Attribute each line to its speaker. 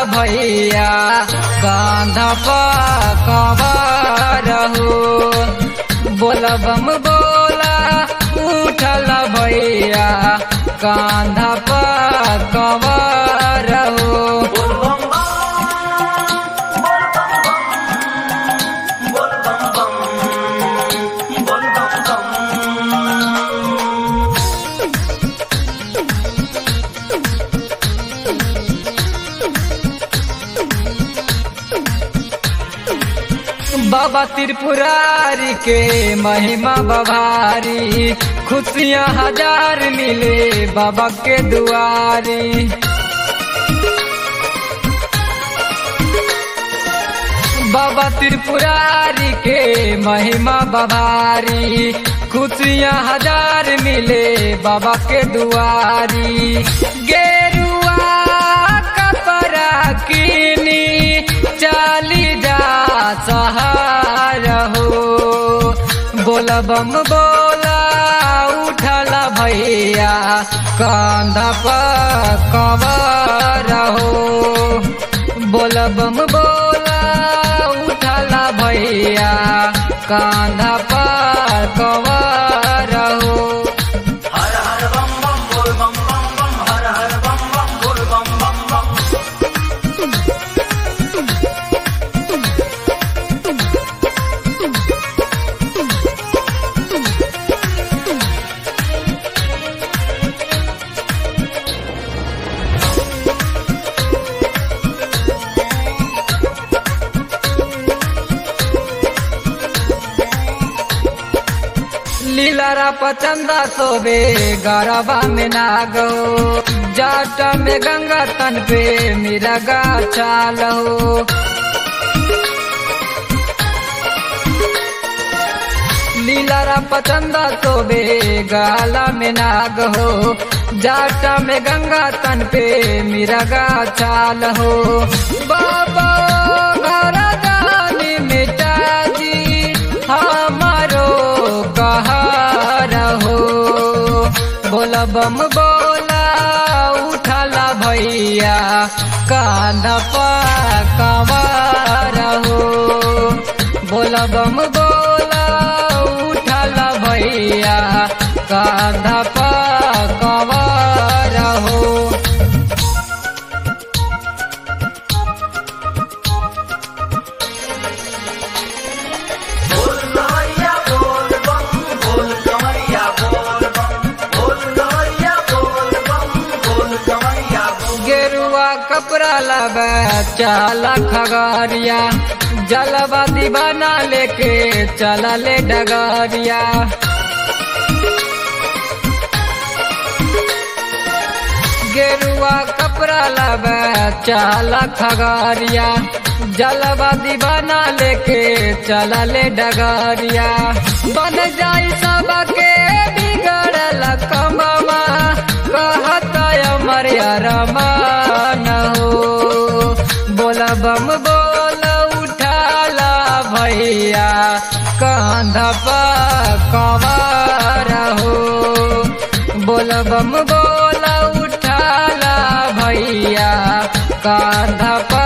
Speaker 1: भैया कांधा कवर हो बोला बम बोला उठल भैया कांधा कवर हो बाबा त्रिपुरारी के महिमा बभारी खुशियाँ हजार मिले बाबा के दुआरी बाबा त्रिपुरारी के महिमा बभारी खुशियाँ हजार मिले बाबा के दुआरी गेरुआ कपड़ा कीनी चाली जा सहार हो बोला बम बोला उठला भैया कांधा पर कवर हो बोला बम बोला उठला भैया कांधा पर कवर हो
Speaker 2: हर हर बम बम बोल बम बम बम हर हर बम बम बोल बम बम बम
Speaker 1: लीलारा पचंदा सोबे गरबा में नागो जाट में गंगा तन पे मेरा गा चालो लीलारा पचंदा सोबे गाला में नाग हो जाट में गंगा तन पे मेरा गा चाल हो बाबा घर दानी मिटा दी हमारो कहार हो बोला बम बोला उठला भैया कांधा पर कवार हो बोला बम बोला उठला भैया कांधा पर कवार हो
Speaker 2: बोल गवैया बोल बम बोल गवैया बोल बम बोल गवैया बोल बम बोल गवैया बोल
Speaker 1: गेरुआ कपड़ा लगा चाला खगरिया जलवा दीवाना लेके चला ले डगरिया गेरुआ कपड़ा लगा चाला खगरिया जलवा दीवाना लेके चला ले डगरिया बन जाई सबके बिगड़ल कमवा कहत अमर रमान हो बोला बम बोला उठाला भैया कांधा पर कवार हो बोला बम बोला उठाला भैया कांधा पर